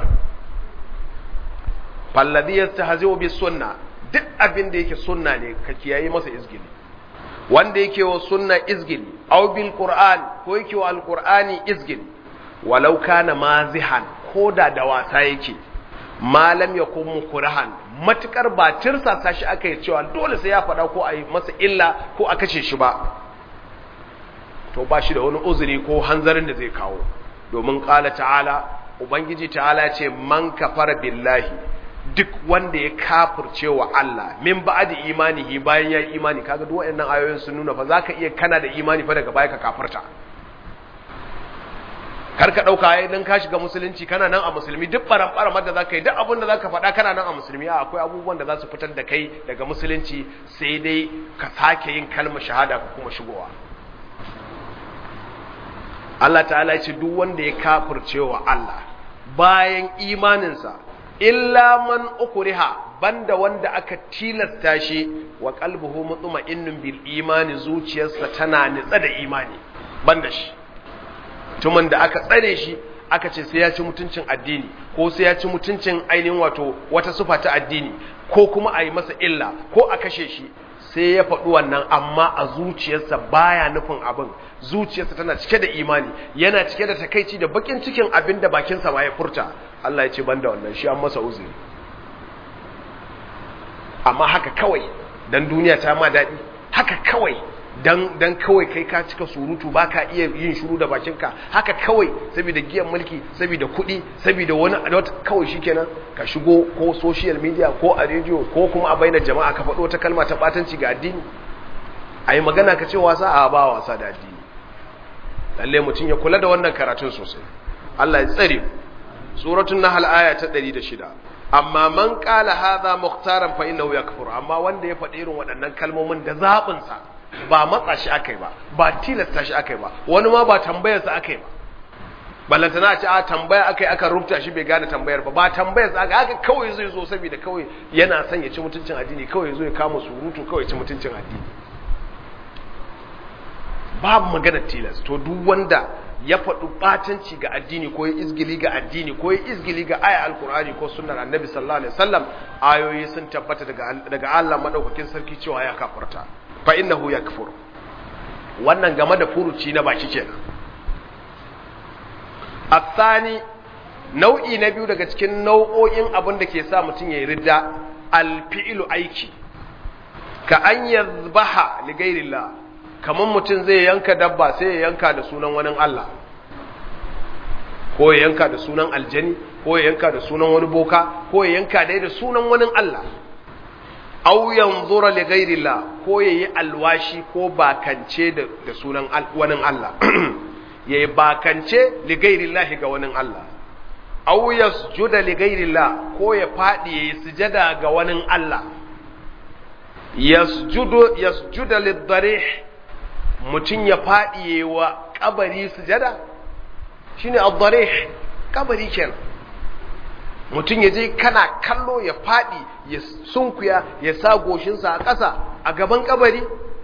fallazi yastahzi'u bis sunna duk abin da yake sunna ne ka kiyaye masa izgili wanda yake wa sunna izgili aw bil qur'an ko yake wa alqur'ani izgili walau kana mazihan koda da wasa yake malam ya kuma kurahan matukar ba tirsasa shi aka yi cewa dole sai ya faɗa ko a yi masa illa ko a kashe shi ba to ba shi da wani uzuri ko hanzarin da zai kawo domin ƙala ta'ala ubangiji ta'ala ce man kafara billahi duk wanda ya kafirce wa Allah min ba'di imanihi bayan ya yi imani kaga duk waɗannan ayoyin sun nuna fa zaka iya kana da imani fa daga baya ka kafirta kar ka dauka ai dan ka shiga musulunci kana nan a musulmi duk baran baran da zaka yi duk abin da zaka faɗa kana nan a musulmi a akwai abubuwan da za su fitar da kai daga musulunci sai dai ka sake yin kalmar shahada ka kuma shigowa Allah ta'ala ya ce duk wanda ya kafirce wa Allah bayan imaninsa illa man ukriha banda wanda aka tilasta shi wa qalbuhu mutma'innun bil imani zuciyarsa tana nitsa da imani banda shi tumin da aka tsare shi aka ce sai ya ci mutuncin addini ko sai ya ci mutuncin ainihin wato wata sufa ta addini ko kuma a yi masa illa ko a kashe shi sai ya faɗi wannan amma a zuciyarsa baya nufin abin zuciyarsa tana cike da imani yana cike da takaici da bakin cikin abin da bakinsa ma ya furta Allah ya ce banda wannan shi an masa uzuri amma haka kawai dan duniya ta ma daɗi haka kawai dan dan kawai kai ka cika surutu ba ka iya yin shiru da bakinka haka kawai saboda giyan mulki saboda kuɗi saboda wani wata kawai shikenan ka shigo ko social media ko a rediyo ko kuma a bainar jama'a ka faɗo wata kalma ta batanci ga addini a yi magana ka ce wasa a ba wasa da addini lalle mutum ya kula da wannan karatun sosai Allah ya tsare suratul nahl aya ta 106 amma man qala hadha mukhtaran fa innahu yakfur amma wanda ya faɗi irin waɗannan kalmomin da zabin sa ba matsa shi akai ba ba tilasta shi akai ba wani ma ba tambayar sa akai ba ballantana a ce a tambaya akai aka rubuta shi bai gane tambayar ba ba tambayar sa aka haka kawai zai zo saboda kawai yana son ya ci mutuncin addini kawai zo ya kama surutu kawai ya ci mutuncin addini babu magana tilas to duk wanda ya faɗi ɓatanci ga addini ko ya izgili ga addini ko ya izgili ga aya alkur'ani ko sunnar annabi sallallahu alaihi wasallam ayoyi sun tabbata daga daga Allah madaukakin sarki cewa ya kafirta fa innahu yakfur wannan game da furuci na baki kenan athani nau'i na biyu daga cikin nau'o'in abin da ke sa mutum ya yi ridda alfi'lu aiki ka an yazbaha li ghairillah kamar mutum zai yanka dabba sai ya yanka da sunan wani Allah ko ya yanka da sunan aljani ko ya yanka da sunan wani boka ko ya yanka dai da sunan wani Allah aw yanzura li ghairillah ko yayi alwashi ko bakance da, da sunan wani Allah yayi bakance li ghairillah ga wani Allah aw yasjuda li ghairillah ko ya fadi yayi sujada ga wani Allah yasjudu yasjuda lid-darih mutum ya faɗiye wa ƙabari sujada shi ne al ƙabari kenan mutum ya je kana kallo ya faɗi ya sunkuya ya sa goshinsa a ƙasa a gaban ƙabari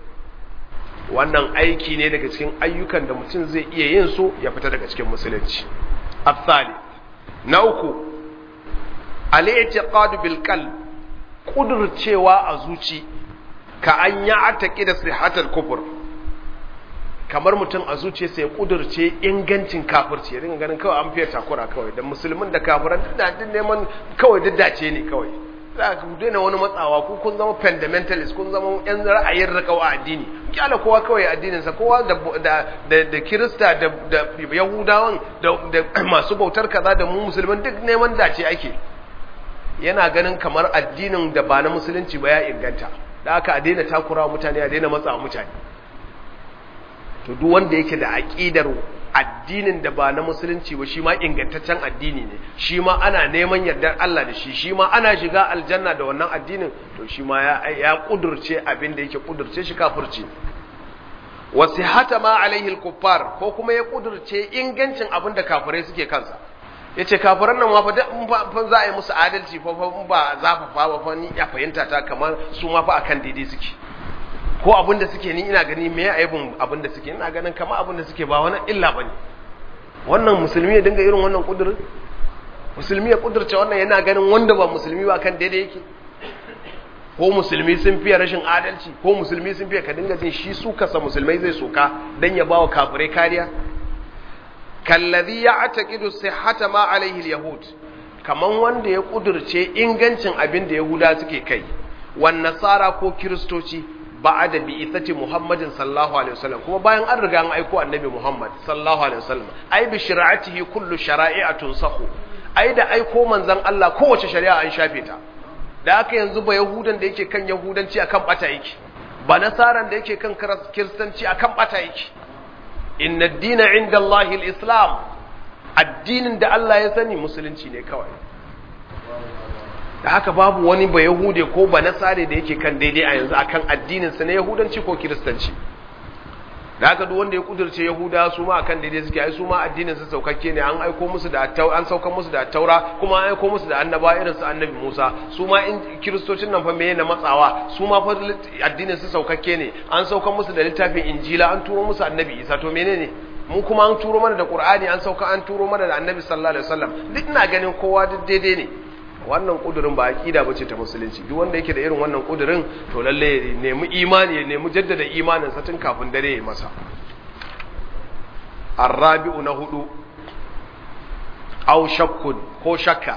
wannan aiki ne daga cikin ayyukan da mutum zai iya yin su ya fita daga cikin musulunci afsali na uku al-i'tiqad bil qalb kudurcewa a zuci ka an ya ataki da sihatar kufur kamar mutum a zuciyarsa ya kudurce ingancin kafirci ya dinga ganin kawai an fiye takura kawai da musulmin da kafiran duk da neman kawai duk dace ne kawai za ka daina wani matsawa ku kun zama fundamentalist kun zama yan ra'ayin rakawa addini kyala kowa kawai addininsa kowa da da da kirista da da yahudawan da da masu bautar kaza da mu musulman duk neman dace ake yana ganin kamar addinin da ba na musulunci ba ya inganta da aka a daina takura mutane a daina matsa mutane to duk wanda yake da aqidar addinin da ba na musulunci ba shi ma ingantaccen addini ne shi ma ana neman yardar Allah da shi shi ma ana shiga aljanna da wannan addinin to shi ma ya ya kudurce abin da yake kudurce shi kafirci wasihata ma alaihi al-kuffar ko kuma ya kudurce ingancin abin da kafirai suke kansa yace kafiran nan ma fa za a yi musu adalci fa ba zafafa ba fa ni ya fahimta ta kamar su ma fa akan daidai suke ko abin da suke ni ina gani me aibin abin da suke ina ganin kama abin da suke ba wani illa bane wannan musulmi ya dinga irin wannan kudurin musulmi ya kudurce wannan yana ganin wanda ba musulmi ba kan daidai yake ko musulmi sun fiye rashin adalci ko musulmi sun fiye ka dinga jin shi su kasa musulmai zai soka dan ya bawa kafirai kariya kallazi ya'taqidu sihhata ma alaihi alyahud kaman wanda ya kudurce ingancin abin da yahuda suke kai wan nasara ko kiristoci ba'ada bi ithati Muhammadin sallallahu alaihi wasallam kuma bayan an riga an aiko annabi Muhammad sallallahu alaihi wasallam ai bi shari'atihi kullu shara'i'atun sahu ai da aiko manzon Allah kowace shari'a an shafe ta da aka yanzu ba yahudan da yake kan yahudanci akan bata yake ba nasaran da yake kan kiristanci akan bata yake inna ad-dina 'inda Allahi al-islam addinin da Allah ya sani musulunci ne kawai da haka babu wani ba Yahude ko ba Nasare da yake kan daidai a yanzu akan addininsa na Yahudanci ko Kiristanci. da haka duk wanda ya kudurce yahuda su ma akan daidai suke ai su ma addinin su saukakke ne an aiko musu da an saukar musu da taura kuma an aiko musu da annaba irin su annabi Musa su ma in kiristocin nan fa meye na matsawa su ma fa addinin su saukakke ne an saukar musu da littafin injila an turo musu annabi Isa to menene mu kuma an turo mana da Qur'ani an sauka an turo mana da annabi sallallahu alaihi wasallam duk ina ganin kowa duk daidai ne wannan kudurin ba aqida bace ta musulunci duk wanda yake da irin wannan kudurin to lalle ya nemi imani ya nemi jaddada imanin sa tun kafin dare ya masa arabi'u na hudu aw shakkun ko shakka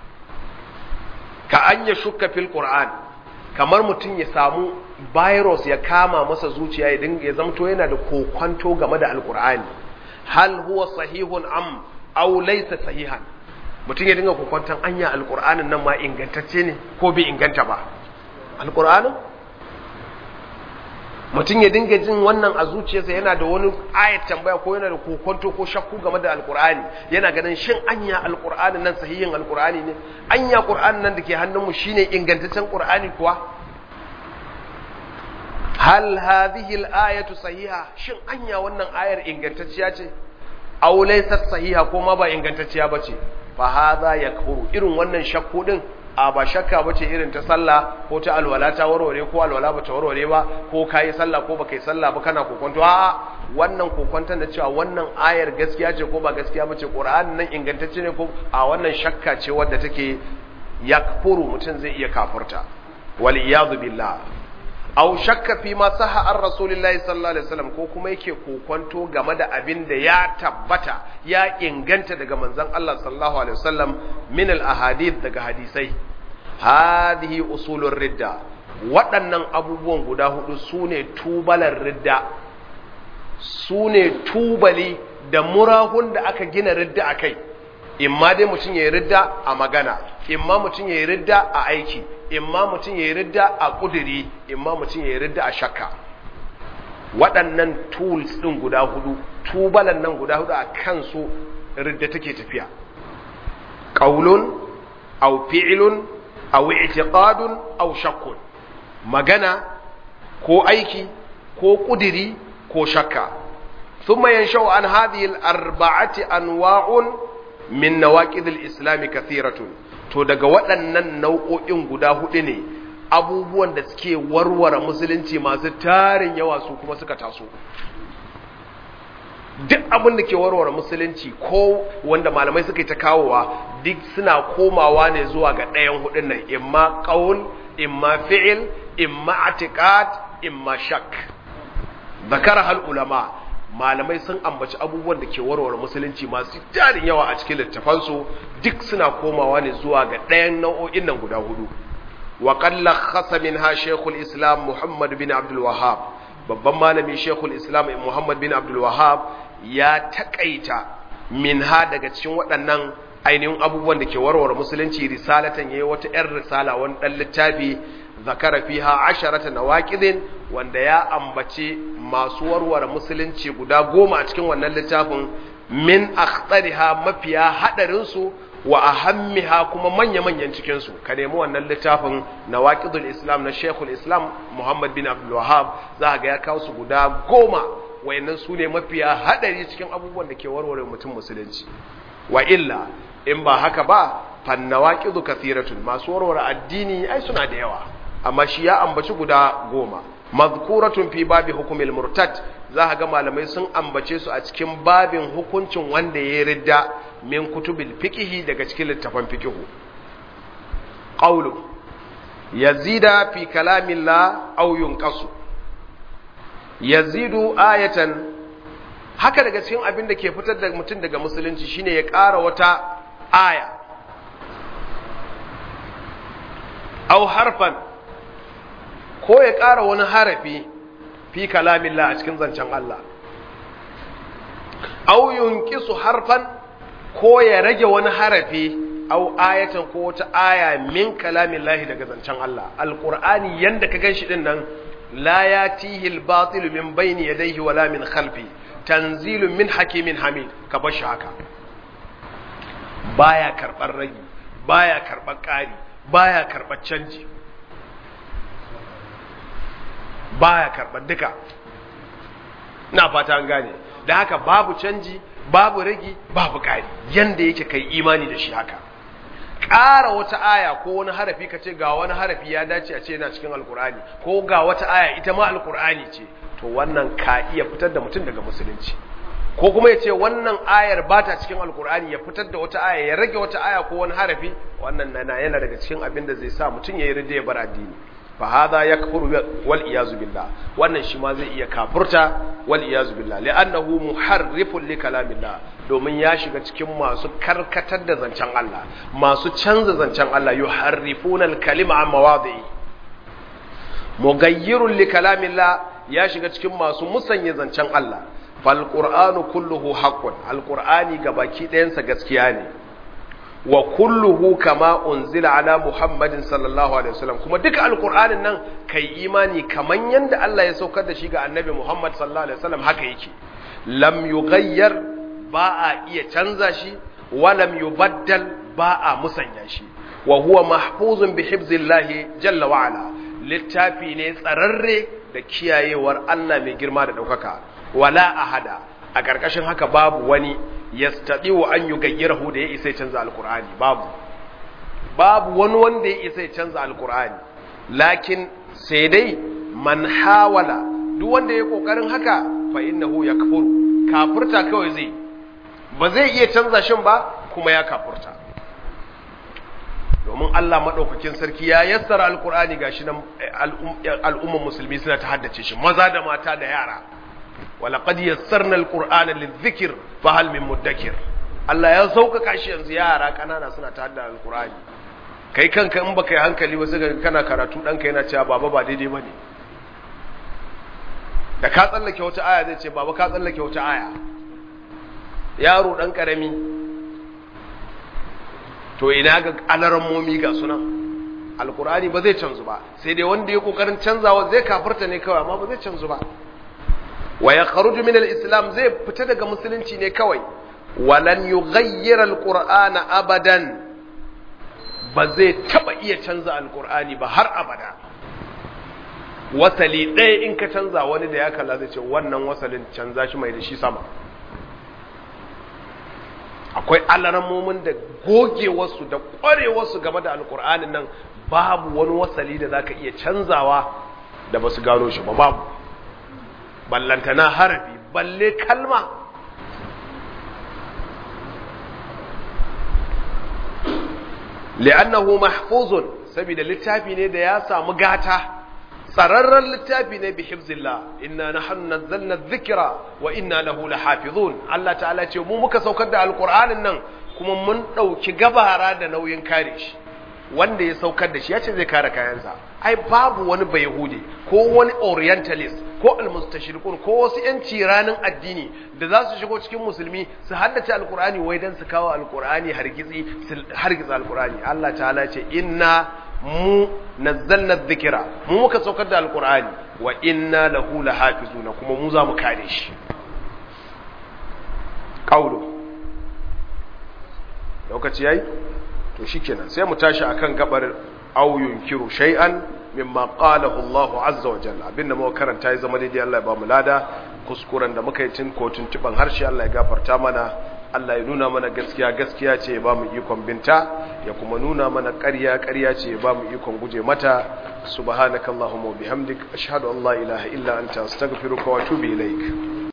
ka an ya shukka fil qur'an kamar mutum ya samu virus ya kama masa zuciya ya dinga ya zamto yana da kokwanto game da alqur'ani hal huwa sahihun am aw laysa sahihan mutum ya dinga kokwanton anya alkur'anin nan ma ingantacce ne ko bai inganta ba alkur'anin mutum ya dinga jin wannan a zuciyarsa yana da wani ayat tambaya ko yana da kokwanto ko shakku game da alkur'ani yana ganin shin anya alkur'anin nan sahihin alkur'ani ne anya qur'anin nan da ke hannunmu shine ingantaccen qur'ani kuwa hal hadhihi al-ayatu sahiha shin anya wannan ayar ingantacciya ce aw laysat sahiha ko ma ba ingantacciya bace fa hadha yakfuru irin wannan shakku din a ba shakka bace irin ta sallah ko ta alwala ta warware ko alwala ba ta warware ba ko kai sallah ko ba kai sallah ba kana kokonto a wannan kokonton da cewa wannan ayar gaskiya ce ko ba gaskiya bace qur'ani nan ingantacce ne ko a wannan shakka ce wadda take yakfuru mutum zai iya kafurta wal iyadu billah aw shakka fi ma saha an rasulillahi sallallahu alaihi wasallam ko kuma yake kokonto game da abin da ya tabbata ya inganta daga manzon Allah sallallahu alaihi wasallam min al ahadith daga hadisai hadhihi usulur ridda waɗannan abubuwan guda hudu sune tubalar ridda sune tubali da murahun da aka gina ridda akai imma dai mutum ya yi ridda a magana imma mutum ya yi ridda a aiki imma mutum ya yi ridda a ƙuduri imma mutum ya yi ridda a shakka waɗannan tools ɗin guda hudu tubalan nan guda hudu a kansu ridda take tafiya ƙaulun au fi'ilun au i'tiqadun au shakkun magana ko aiki ko ƙuduri ko shakka ثم ينشأ عن هذه الأربعة أنواع min nawaqidil islami kathiratun to daga waɗannan nau'o'in guda hudu ne abubuwan da suke warware musulunci masu tarin yawa su kuma suka taso duk abin da ke warware musulunci ko wanda malamai suka yi ta kawowa duk suna komawa ne zuwa ga ɗayan hudun nan imma qaul imma fi'il imma atiqad imma shak zakara hal ulama malamai sun ambaci abubuwan da ke warware musulunci masu jarin yawa a cikin littafansu duk suna komawa ne zuwa ga ɗayan nau'o'in nan guda hudu wa qalla khasa minha shaykhul islam muhammad bin abdul wahhab babban malami shaykhul islam muhammad bin abdul wahhab ya takaita minha daga cikin waɗannan ainihin abubuwan da ke warware musulunci risalatan yayi wata 'yar risala wani ɗan littafi zakara fiha asharata nawaqidin wanda ya ambace masu warware musulunci guda goma a cikin wannan littafin min akhtariha mafiya hadarin su wa ahammiha kuma manya-manyan cikin su ka nemi wannan littafin nawaqidul islam na shekul islam muhammad bin abdul wahhab za ga ya kawo su guda goma wayannan su ne mafiya hadari cikin abubuwan da ke warware mutum musulunci wa illa in ba haka ba fannawaqidu kathiratun masu warware addini ai suna da yawa amma shi ya ambaci guda goma mazkuratun fi babi hukumil murtad za ga malamai sun ambace su a cikin babin hukuncin wanda ya ridda min kutubil fiqhi daga cikin littafan fiqhu qawlu yazida fi kalamillah aw yunqasu yazidu ayatan haka daga cikin abin da ke fitar da mutum daga musulunci shine ya ƙara wata aya aw harfan ko ya ƙara wani harafi fi kalamillah a cikin zancen Allah au yunqisu harfan ko ya rage wani harafi au ayatan ko wata aya min kalamillahi daga zancen Allah alqur'ani yanda ka ganshi din nan la yatihi albatil min bayni yadayhi wala min khalfi tanzilun min hakimin hamid ka bar shi haka baya karbar ragi baya karbar ƙari baya karbar canji baya karɓar duka ina fata an gane da haka babu canji babu ragi babu ƙari yanda yake kai imani da shi haka ƙara wata aya ko wani harafi ka ce ga wani harafi ya dace a ce yana cikin alkur'ani ko ga wata aya ita ma alkur'ani ce to wannan ka iya fitar da mutum daga musulunci ko kuma ya ce wannan ayar ba ta cikin alkur'ani ya fitar da wata aya ya rage wata aya ko wani harafi wannan na yana daga cikin abin da zai sa mutum ya yi rida ya bar addini fa hadha yakfuru wal iyazu billah wannan shi ma zai iya kafurta wal iyazu billah li'annahu muharrifun li kalamillah domin ya shiga cikin masu karkatar da zancen Allah masu canza zancen Allah yuharrifuna al-kalima an mawadi'i mughayyirun li kalamillah ya shiga cikin masu musanya zancen Allah fal qur'anu kulluhu haqqun al-qur'ani gabaki ɗayansa gaskiya ne wa kulluhu kama unzila ala muhammadin sallallahu alaihi wasallam kuma duka alqur'anin nan kai imani kaman yanda Allah ya saukar da shi ga annabi muhammad sallallahu alaihi wasallam haka yake lam yughayyar ba a iya canza shi wa lam yubaddal ba a musanya shi wa huwa mahfuzun bi hifzillahi jalla wa ala littafi ne tsararre da kiyayewar Allah mai girma da daukaka wala ahada a ƙarƙashin haka babu wani yastati'u an yugayyirahu da ya isa ya canza alqur'ani babu babu wani wanda ya isa ya canza alqur'ani lakin sai dai man hawala duk wanda ya kokarin haka fa innahu yakfuru kafurta kawai zai ba zai iya canza shin ba kuma ya kafurta domin Allah madaukakin sarki ya yassara alqur'ani gashi nan al'umman musulmi suna ta haddace shi maza da mata da yara ولقد يسرنا القرآن للذكر فهل من مدكر Allah ya sauƙaƙa shi yanzu yara ƙanana suna ta da alƙur'ani kai kanka in baka yi hankali ba sai kana karatu ɗanka yana cewa baba ba daidai ba ne da ka tsallake wata aya zai ce baba ka tsallake wata aya yaro ɗan ƙarami to ina ga alarammomi ga sunan alƙur'ani ba zai canzu ba sai dai wanda ya ƙoƙarin canzawa zai kafarta ne kawai amma ba zai canzu ba wa ya kharuju min al-islam zai fita daga musulunci ne kawai walan yughayyir al-qur'ana abadan ba zai taba iya canza al-qur'ani ba har abada wasali ɗaya in ka canza wani da ya kalla zai ce wannan wasalin canza shi mai da shi sama akwai alaramomin da gogewarsu da ƙwarewarsu game da alƙur'anin nan babu wani wasali da zaka iya canzawa da ba su gano shi ba babu ballantana harafi balle kalma li'annahu mahfuzun saboda littafi ne da ya samu gata tsararren littafi ne bi hifzillah inna nahnu nazzalna dhikra wa inna lahu lahafizun Allah ta'ala ce mu muka saukar da alqur'anin nan kuma mun dauki gabara da nauyin kare shi wanda ya saukar da shi ya ce zai kare kayansa ai babu wani bayahudi ko wani orientalist ko almustashriqun ko wasu yanci ranin addini da za su shigo cikin musulmi su haddace alqur'ani wai dan su kawo alqur'ani hargizi hargiza alqur'ani Allah ta'ala ce inna mu nazzalna dhikra mu muka saukar da alqur'ani wa inna lahu lahafizuna kuma mu za mu kare shi qawlu lokaci yayi to shikenan sai mu tashi akan gabar aw yunkiru shay'an mimma qalahu Allah azza wa jalla abinda muka karanta ya zama daidai Allah ya ba mu lada kuskuren da muka yi tun ko tuntuban harshe Allah ya gafarta mana Allah ya nuna mana gaskiya gaskiya ce ya ba mu ikon binta ya kuma nuna mana ƙarya ƙarya ce ya ba mu ikon guje mata subhanakallahumma wa bihamdik ashhadu an la ilaha illa anta astaghfiruka wa atubu ilaik